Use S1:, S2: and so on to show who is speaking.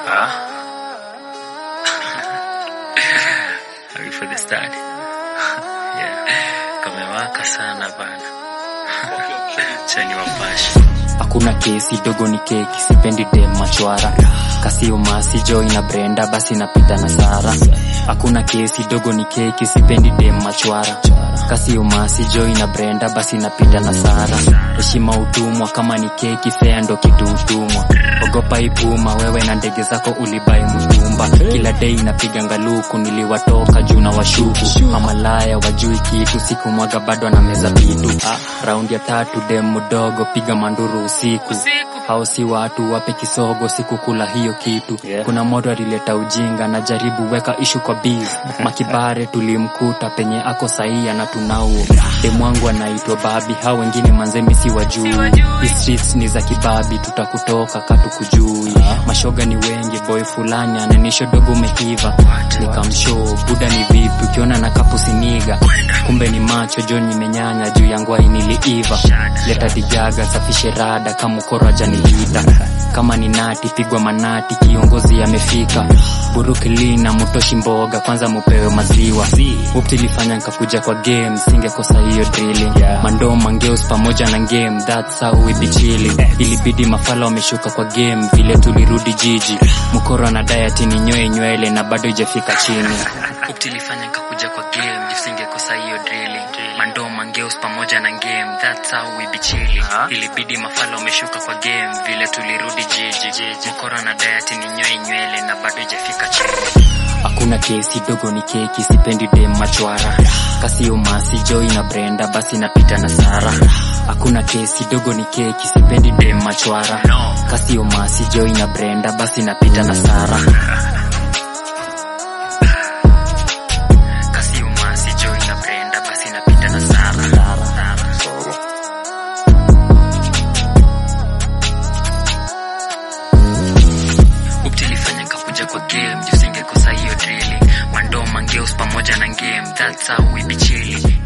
S1: Ah. Ready for the start? yeah. Kamewaka sana bana. Chani wapashi.
S2: hakuna kesi dogo ni keki sipendi dem machwara kasio masi joy na brenda basi napita na sara hakuna kesi dogo ni keki sipendi dem machwara kasio masi joy na brenda basi napita na sara heshima utumwa kama ni keki fea ndo kitu utumwa ogopa ipuma wewe na ndege zako ulibai mtumba kila dei napiga ngaluku niliwatoka juu na washuku mamalaya wajui kitu siku mwaga bado na meza vitu ah, raundi ya tatu dem mdogo piga manduru usiku hao si watu wape kisogo sikukula hiyo kitu
S1: Yeah.
S2: kuna moto alileta ujinga na jaribu weka ishu kwa biz makibare tulimkuta penye ako saia na tunauo demwangu anaitwa babi hao wengine manzemi si wajui Hii streets ni za kibabi tutakutoka katukujui mashoga ni wengi boy fulani ananisho dogo umehiva nikamshoo buda ni vipi ukiona na kapu siniga kumbe ni macho john nimenyanya juu ya ngwai niliiva leta dijaga safishe rada kama ukoro ajanilita kama ni nati pigwa manati kiongozi amefika burukilina mutoshi mboga kwanza mupewe maziwa uptilifanya nkakuja kwa game singekosa hiyo drilling mandoo mangeus pamoja na game that's how we be chilling ilibidi mafala wameshuka kwa game vile tulirudi jiji mkoro na diet ni nywee nywele na bado ijafika chini uptilifanya nkakuja kwa game jisingekosa hiyo drilling mandoo mangeus pamoja na game that's how we be chilling ilibidi mafala wameshuka kwa game vile tulirudi jiji mkoro na diet ni nywee nywele na bado ijafika chini hakuna kesi dogo ni keki sipendi dem machwara kasio masi joy na brenda basi napita na sara hakuna kesi dogo ni keki sipendi dem machwara kasio masi joy na brenda basi napita na sara kasio masi joy na brenda basi napita na sara uktilifanya kakuja kwa game jusingekosa hiyo drilling mandoo mangeus pamoja na game that's how we be chilling